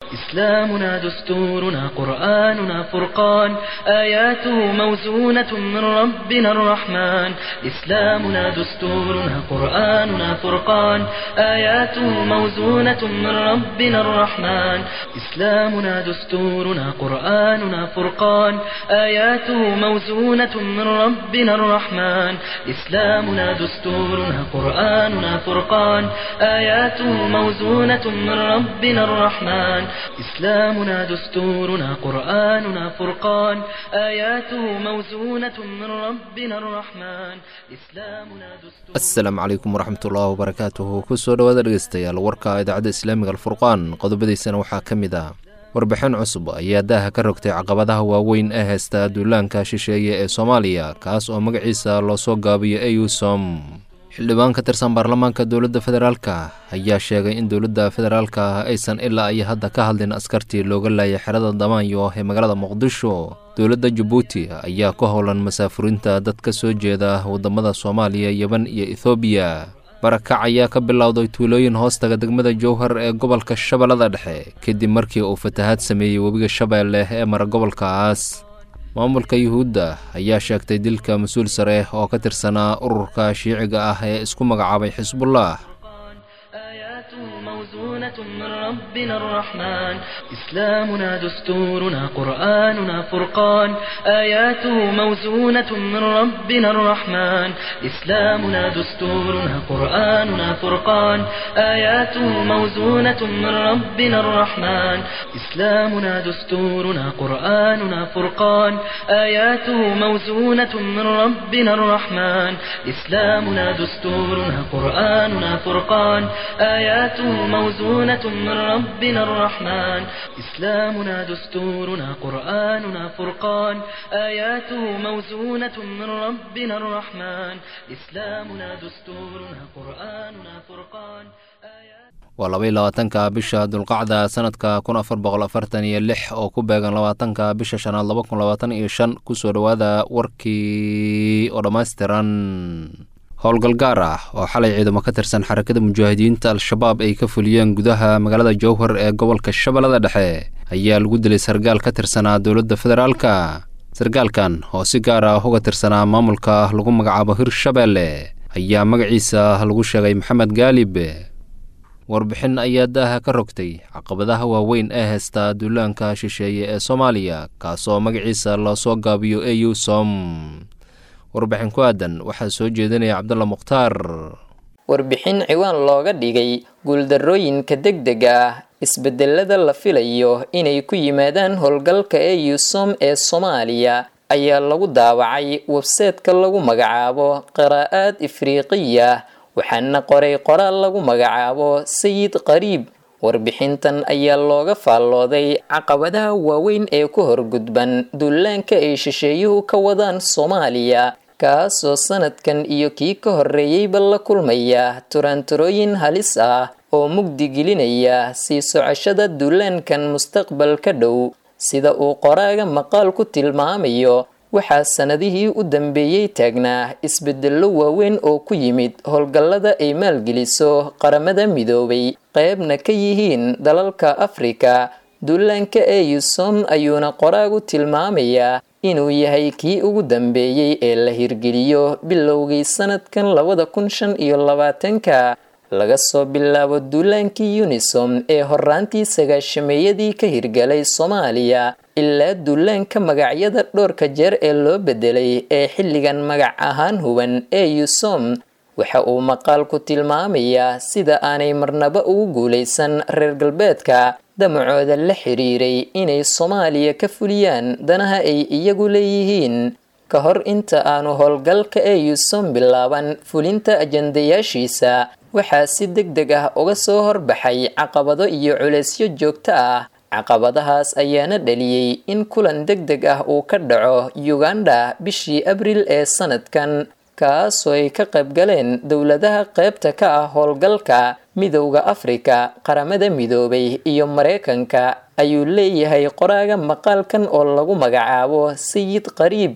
إسلامنا دستورنا قرآننا فرقان آياته موزونة من ربنا الرحمن إسلامنا دستورنا قرآننا فرقان آياته موزونة من ربنا الرحمن إسلامنا دستورنا قرآننا فرقان آياته موزونة من ربنا الرحمن إسلامنا دستورنا قرآننا فرقان آياته موزونة من ربنا الرحمن إسلامنا دستورنا قرآننا فرقان آياته موزونة من ربنا الرحمن إسلامنا دستورنا asalaamu calaykum waraxmatullaahi wabarakaatuhu kusoo dhowaada dhegeystayaal warka idaacadda islaamiga alfurqaan qodobadiisana waxaa ka mid ah warbixin cusub ayaa daaha ka rogtay caqabadaha waaweyn ee haysta duulaanka shisheeye ee soomaaliya kaas oo magaciisa loo soo gaabiyo eusom xildhibaan ka tirsan baarlamaanka dowladda federaalka ayaa sheegay in dowladda federaalka aysan ilaa iyo hadda ka hadlin askartii looga laayay xerada damaanyo ee magaalada muqdisho dowladda jabuuti ayaa ku howlan masaafurinta dad ka soo jeeda waddamada soomaaliya yeban iyo ethoobiya barakac ayaa ka bilowday tuulooyin hoostaga degmada jowhar ee gobolka shabeellada dhexe kadib markii uu fatahaad sameeyey webiga shabeelle ee mara gobolkaas maamulka yuhuudda ayaa sheegtay dilka mas-uul sare oo ka tirsanaa ururka shiiciga ah ee isku magacaabay xisbullah آياته موزونة من ربنا الرحمن إسلامنا دستورنا قرآننا فرقان آياته موزونة من ربنا الرحمن إسلامنا دستورنا قرآننا فرقان آياته موزونة من ربنا الرحمن إسلامنا دستورنا قرآننا فرقان آياته موزونة من ربنا الرحمن إسلامنا دستورنا قرآننا فرقان آياته موزونة من ربنا الرحمن إسلامنا دستورنا قرآننا فرقان آياته موزونة من ربنا الرحمن إسلامنا دستورنا قرآننا فرقان آياته waa labaiy labaatanka bisha dulqacda sanadka kun afar boqol afartan iyo lix oo ku beegan labaatanka bisha shanaad laba kun labaatan iyo shan kusoo dhowaada warkii oo dhammaystiran howlgal gaar ah oo xalay ciidamo ka tirsan xarakada mujaahidiinta al-shabaab ay ka fuliyeen gudaha magaalada jowhar ee gobolka shabeellada dhexe ayaa lagu dilay sargaal ka tirsanaa dowladda federaalka sargaalkan oo si gaar ah uga tirsanaa maamulka lagu magacaabo hirshabeelle ayaa magaciisa lagu sheegay maxamed gaalib warbixin ayaa daaha ka rogtay caqabadaha waaweyn ee haysta duulaanka shisheeye ee soomaaliya kaasoo magaciisa loo soo gaabiyo eu som warbixin ku aadan waxaa soo jeedinaya cabdulla mukhtaar warbixin ciwaan looga dhigay guuldarrooyinka degdega ah isbedelada la filayo inay ku yimaadaan howlgalka eusom ee soomaaliya ayaa lagu daawacay webseetka lagu magacaabo qiraa'aad ifriiqiya waxaana qoray qoraal lagu magacaabo sayid qariib warbixintan ayaa looga faallooday caqabadaha waaweyn ee ku horgudban duulaanka ay shisheeyuhu ka wadaan soomaaliya kaasoo sanadkan iyo kii ka horreeyeyba la kulmaya turaanturooyin halis ah oo mugdi gelinaya sii socoshada duulaankan mustaqbalka dhow sida uu qoraaga maqaal ku tilmaamayo waxaa sanadihii u dambeeyey taagnaa isbedello waaweyn oo ku yimid howlgallada ay maalgeliso qaramada midoobay qeybna ka yihiin dalalka afrika duulaanka eusom ayuuna qoraagu tilmaamayaa inuu yahay kii ugu dambeeyey ee la hirgeliyo bilowgii sanadkan labada kun shan iyo labaatanka laga soo bilaabo duulaankii unisom ee horaantii sagaashameeyadii ka hirgalay soomaaliya ilaa duulaanka magacyada dhowrka jeer ee loo bedelay ee xilligan magac ahaan huban ee yusom waxa uu maqaalku tilmaamayaa sida aanay marnaba ugu guulaysan reer galbeedka damacooda la xiriiray inay soomaaliya ka fuliyaan danaha ay iyagu leeyihiin ka hor inta aanu howlgalka ee yusom bilaaban fulinta ajandayaashiisa waxaa si deg deg ah uga soo horbaxay caqabado iyo culeysyo joogto ah caqabadahaas ayaana dhaliyey in kulan deg deg ah uu ka dhaco uganda bishii abril ee sanadkan kaasoo ay ka qaybgaleen dowladaha qaybta ka ah howlgalka midowda afrika qaramada midoobay iyo mareykanka ayuu leeyahay qoraaga maqaalkan oo lagu magacaabo sayid qariib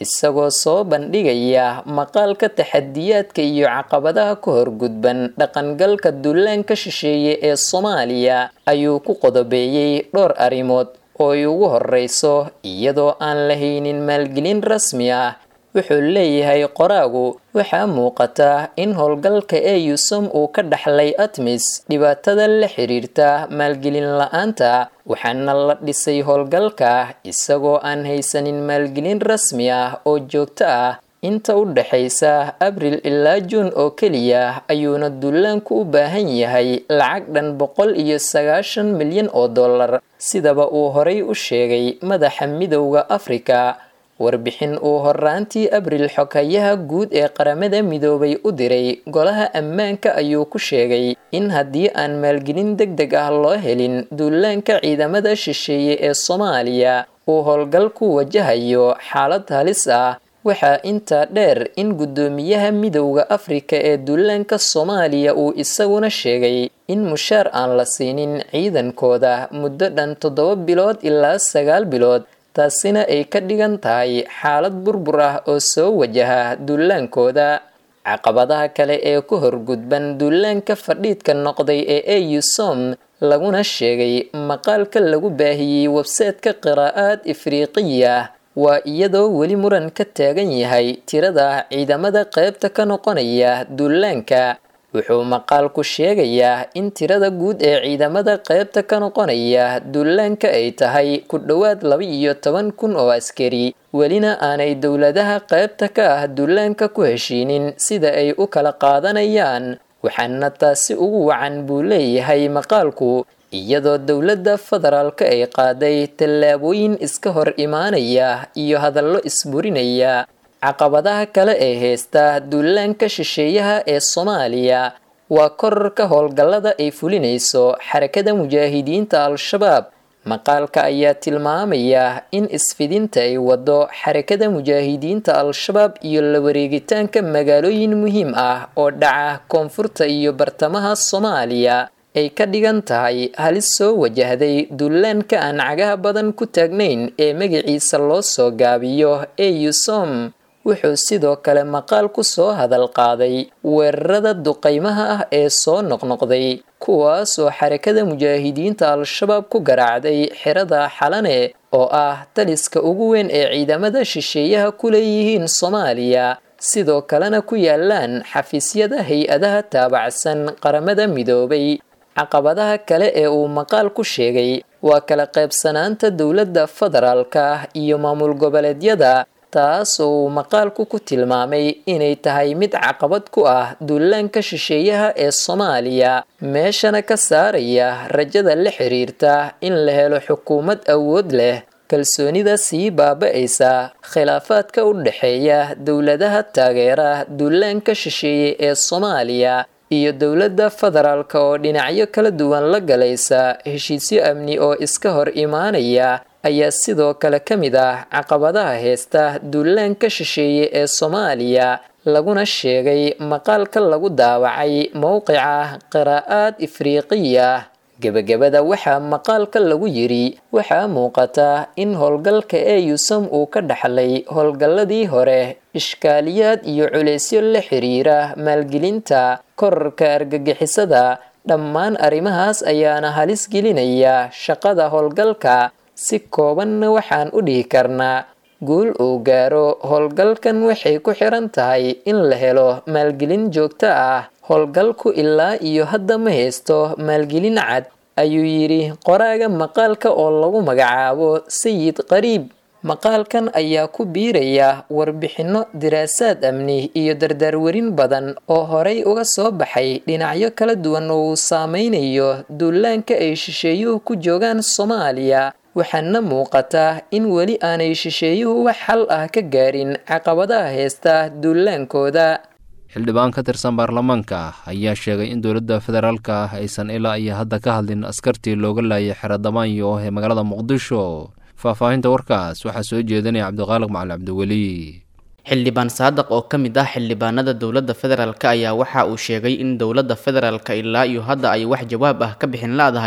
isagoo soo bandhigaya maqaalka taxadiyaadka iyo caqabadaha ka horgudban dhaqangalka duulaanka shisheeye ee soomaaliya ayuu ku qodobeeyey dhowr arrimood oo ay ugu horreyso iyadoo aan lahaynin maalgelin rasmi ah wuxuu leeyahay qoraagu waxaa muuqata in howlgalka eusom uu ka dhaxlay atmis dhibaatada la xiriirta maalgelin la-aanta waxaana la dhisay howlgalka isagoo aan haysanin maalgelin rasmi ah oo joogto ah inta u dhexaysa abril ilaa juun oo keliya ayuuna duulaanku u baahan yahay lacag dhan boqol iyo sagaashan milyan oo dollar sidaba uu horay u sheegay madaxa midowda afrika warbixin uu horaantii abril xogayaha guud ee qaramada midoobay u diray golaha ammaanka ayuu ku sheegay in haddii aan maalgelin deg deg ah loo helin duulaanka ciidamada shisheeye ee soomaaliya uu howlgalku wajahayo xaalad halis ah waxaa intaa dheer in guddoomiyaha midowda afrika ee duulaanka soomaaliya uu isaguna sheegay in mushaar aan la siinin ciidankooda muddo dhan toddoba bilood ilaa sagaal bilood taasina ay ka dhigan tahay xaalad burbur ah oo soo wajaha duulaankooda caqabadaha kale ee ku horgudban duulaanka fadhiidka noqday ee eusom laguna sheegay maqaalka lagu baahiyey websaytka qiraa'aad ifriiqiya waa iyadoo weli muran ka taagan yahay tirada ciidamada qaybta ka noqonaya duulaanka wuxuu maqaalku sheegayaa in tirada guud ee ciidamada qaybta ka noqonaya duulaanka ay tahay ku dhowaad laba iyo toban kun oo askari welina aanay dowladaha qaybta ka ah duulaanka ku heshiinin sida ay u kala qaadanayaan waxaana taasi ugu wacan buu leeyahay maqaalku iyadoo dowladda federaalka ay qaaday tallaabooyin iska hor imaanaya iyo hadallo isburinaya caqabadaha kale ee heysta duulaanka shisheeyaha ee soomaaliya waa korarka howlgallada ay fulinayso xarakada mujaahidiinta al-shabaab maqaalka ayaa tilmaamaya in isfidinta ay wado xarakada mujaahidiinta al-shabaab iyo la wareegitaanka magaalooyin muhiim ah oo dhaca koonfurta iyo bartamaha soomaaliya ay ka dhigan tahay halis soo wajahday duulaanka aan cagaha badan ku taagnayn ee magaciisa loo soo gaabiyo eusom wuxuu sidoo kale maqaal ku soo hadal qaaday weerarada duqaymaha ah ee soo noqnoqday kuwaasoo xarakada mujaahidiinta al-shabaab ku garaacday xerada xalane oo ah taliska ugu weyn ee ciidamada shisheeyaha ku leeyihiin soomaaliya sidoo kalena ku yaalaan xafiisyada hay-adaha taabacsan qaramada midoobay caqabadaha kale ee uu maqaal ku sheegay waa kala qaybsanaanta dowladda federaalka iyo maamul goboleedyada taas oo uu maqaalku ku tilmaamay inay tahay mid caqabad ku ah duulaanka shisheeyaha ee soomaaliya meeshana ka saaraya rajada la xiriirta in la helo xukuumad awood leh kalsoonida sii baaba-aysa khilaafaadka u dhexeeya dowladaha taageera duulaanka shisheeye ee soomaaliya iyo dowladda federaalka oo dhinacyo kala duwan la galaysa heshiisyo amni oo iska hor imaanaya ayaa sidoo kale ka mid ah caqabadaha heesta duulaanka shisheeye ee soomaaliya laguna sheegay maqaalka lagu daawacay mowqica qiraa'aad ifriiqiya gebagabada waxaa maqaalka lagu yiri waxaa muuqata in howlgalka eeyusam uu ka dhaxlay howlgalladii hore ishkaaliyaad iyo culeysyo la xiriira maalgelinta korarka argagixisada dhammaan arrimahaas ayaana halis gelinaya shaqada howlgalka si koobanna waxaan u dhihi karnaa guul uu gaaro howlgalkan waxay ku xiran tahay in la helo maalgelin joogto ah howlgalku ilaa iyo hadda ma haysto maalgelin cad ayuu yidhi qoraaga maqaalka oo lagu magacaabo sayid qariib maqaalkan ayaa ku biiraya warbixinno diraasaad amni iyo dardaarwarin badan oo horay uga soo baxay dhinacyo kala duwan oo uu saameynayo duulaanka ay shisheeyuhu ku joogaan soomaaliya waxaana muuqata in weli aanay shisheeyuhu wax xal ah ka gaarin caqabadaha heesta duulaankooda xildhibaan ka tirsan baarlamaanka ayaa sheegay in dowladda federaalka ah aysan ilaa iyo hadda ka hadlin askartii looga laayay xero damaanyo ee magaalada muqdisho faahfaahinta warkaas waxaa soo jeedinaya cabdiqaaliq macali cabdiweli xildhibaan saadaq oo ka mid ah xildhibaanada dowladda federaalk ayaa waxa uu sheegay in dowladda federaalka ilaa iyo hadda ay wax jawaab ah ka bixin la-dahay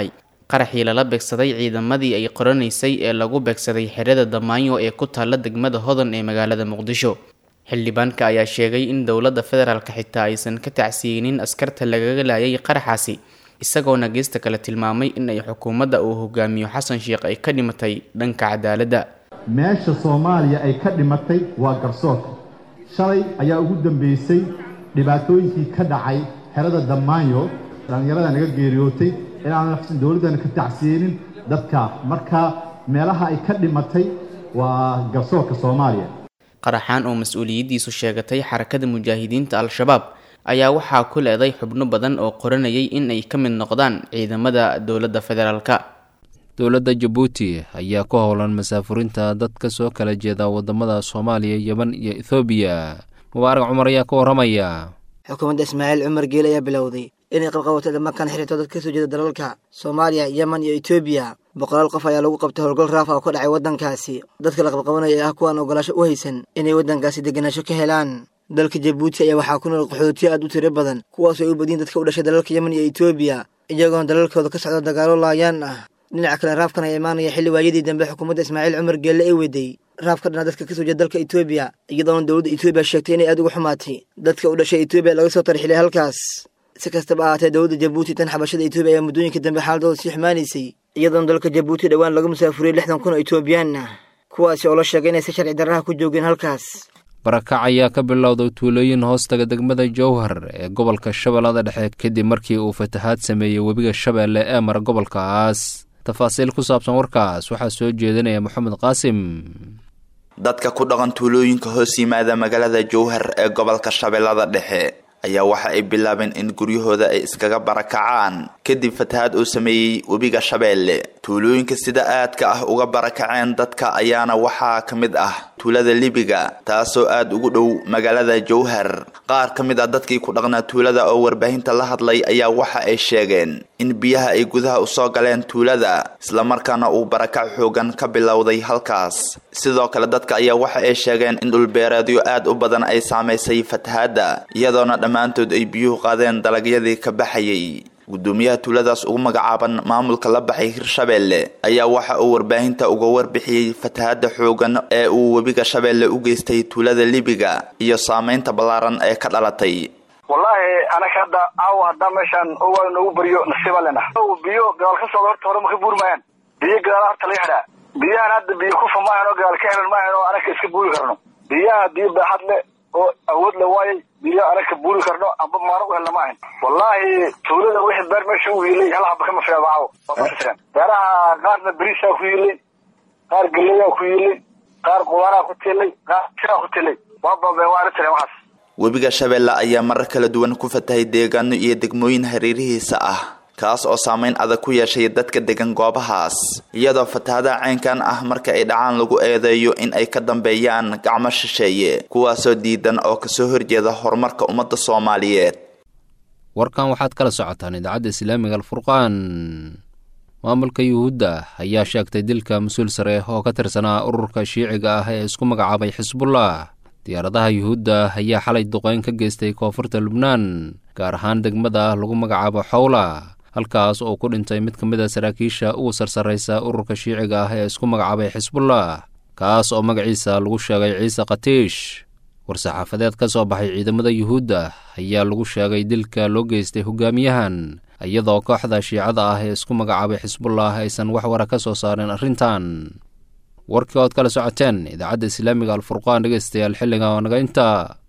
qaraxii lala beegsaday ciidamadii ay qoranaysay ee lagu beegsaday xerada damaanyo ee ku taalla degmada hodan ee magaalada muqdisho xildhibaanka ayaa sheegay in dowladda federaalka xitaa aysan ka tacsiyeynin askarta lagaga laayay qaraxaasi isagoona geesta kale tilmaamay in ay xukuumadda uu hogaamiyo xasan sheekh ay ka dhimatay dhanka cadaaladda meesha soomaaliya ay ka dhimatay waa garsoorka shalay ayaa ugu dambeysay dhibaatooyinkii ka dhacay xerada damaanyo dhallinyarada naga geeriyootay inaanan dowladdana ka tacsiyeynin dadka marka meelaha ay ka dhimatay waa garsoorka soomaaliya qaraxaan oo mas-uuliyaddiisu sheegatay xarakada mujaahidiinta al-shabaab ayaa waxaa ku leeday xubno badan oo qoranayay in ay ka mid noqdaan ciidamada dowladda federaalka dowladda jabuuti ayaa ku howlan masaafurinta dad ka soo kala jeeda wadamada soomaaliya yeman iyo ethoobiya mubaarak cumar ayaa ka waramaya xukuumadda ismaaciil cumar geele ayaa bilowday inay qabqabato dhammakan xiriirto dad ka soo jeeda dalalka soomaaliya yeman iyo etoobiya boqolaal qof ayaa lagu qabtay howlgal raaf ah oo ka dhacay waddankaasi dadka la qabqabanaya ah kuwaan ogolaasho u haysan inay waddankaasi degenaansho ka helaan dalka jabuuti ayaa waxaa ku nool qaxootiyo aad u tiro badan kuwaas oo ay u badiyin dadka u dhashay dalalka yeman iyo etoobiya iyagoona dalalkooda ka socda dagaalo laayaan ah dhinaca kale raafkan ayaa imaanaya xilli waayadii dambe xukuumadda ismaaciil cumar geelle ay weday raafka dhana dadka kasoo jeeda dalka etoobiya iyadoona dowladda etoobiya sheegtay inay aad uga xumaatay dadka u dhashay etoobiya laga soo tarxilay halkaas si kastaba ahaatee dowladda jabuuti tan xabashada etoobiya ayaa muddooyinka dambe xaaladooda sii xumaanaysay iyadoona dalka jabuuti dhowaan lagu musaafuriyey lixdan kun oo etoobiyaan ah kuwaasi oo la sheegay inay si sharci darraha ku joogeen halkaas barakac ayaa ka bilowday tuulooyin hoostaga degmada jowhar ee gobolka shabeellada dhexe kadib markii uu fatahaad sameeyey webiga shabeelle ee mara gobolkaas tafaasiil ku saabsan warkaas waxaa soo jeedinaya moxamed qaasim dadka ku dhaqan tuulooyinka hoos yimaada magaalada jowhar ee gobolka shabeellada dhexe ayaa waxa ay bilaabeen in guryahooda ay iskaga barakacaan kadib fatahaad uu sameeyey webiga shabeelle tuulooyinka sida aadka ah uga barakaceen dadka ayaana waxaa ka mid ah tuulada libiga taasoo aada ugu dhow magaalada jowhar qaar ka mid ah dadkii ku dhaqnaa tuulada oo warbaahinta la hadlay ayaa waxa ay sheegeen in biyaha ay gudaha usoo galeen tuulada islamarkaana uu barakac xoogan ka bilowday halkaas sidoo kale dadka ayaa waxa ay sheegeen in dhulbeereedyo aad u badan ay saamaysay fatahaadda iyadoona dhammaantood ay biyuhu qaadeen dalagyadii ka baxayay gudoomiyaha tuuladaas ugu magacaaban maamulka la baxay hirshabeelle ayaa waxa uu warbaahinta uga warbixiyey fatahaadda xoogan ee uu webiga shabeelle u geystay tuulada libiga iyo saameynta ballaaran ee ka dhalatay wallaahi anaga hadda aawo haddaa meeshaan owa noogu bariyo nasiiba lena biyo gadaal ka socda horta hore ma ka buuri maayaan biyo gadaala horta laga xidhaa biyahan hadda biyo kufa maahan oo gadaal ka xiran maahan oo anaga iska buuri karno biyaha biyo baaxad le oo awood la waayay biyo anaga ka buuri karno amba maano u helna maahan wallaahi tuulada wixii beer meesha u yiilay hal haba kama fiicdo caawo beeraha qaarna beriisaa ku yiilay qaar geleyaa ku yiilay qaar qudaaraha ku tiilay qaar siraa ku tiilay waa baabeen waa arrintan waxaas webiga shabeelle ayaa marar kala duwan ku fatahay deegaano iyo degmooyin hareerihiisa ah kaas oo saameyn adag ku yeeshay dadka degan goobahaas iyadoo fatahadaha caynkan ah marka ay dhacaan lagu eedeeyo in ay ka dambeeyaan gacmo shisheeye kuwaasoo diidan oo kasoo horjeeda horumarka ummadda soomaaliyeed warkan waxaad kala socotaan idaacadda islaamiga alfurqaan maamulka yuhuudda ayaa sheegtay dilka mas-uul sare oo ka tirsanaa ururka shiiciga ah ee isku magacaabay xisbullah diyaaradaha yuhuudda ayaa xalay duqeyn ka geystay koonfurta lubnaan gaar ahaan degmada lagu magacaabo xowla halkaas oo ku dhintay mid ka mid a saraakiisha ugu sarsarraysa ururka shiiciga ah ee isku magacaabay xisbullah kaas oo magaciisa lagu sheegay ciise khatiish war-saxaafadeed ka soo baxay ciidamada yuhuudda ayaa lagu sheegay dilka loo geystay hogaamiyahan iyadoo kooxda shiicada ah ee isku magacaabay xisbullah aysan wax wara ka soo saarin arrintan warkii ood kala socoteen idaacadda islaamiga alfurqaan dhegeystayaal xilliga oo naga inta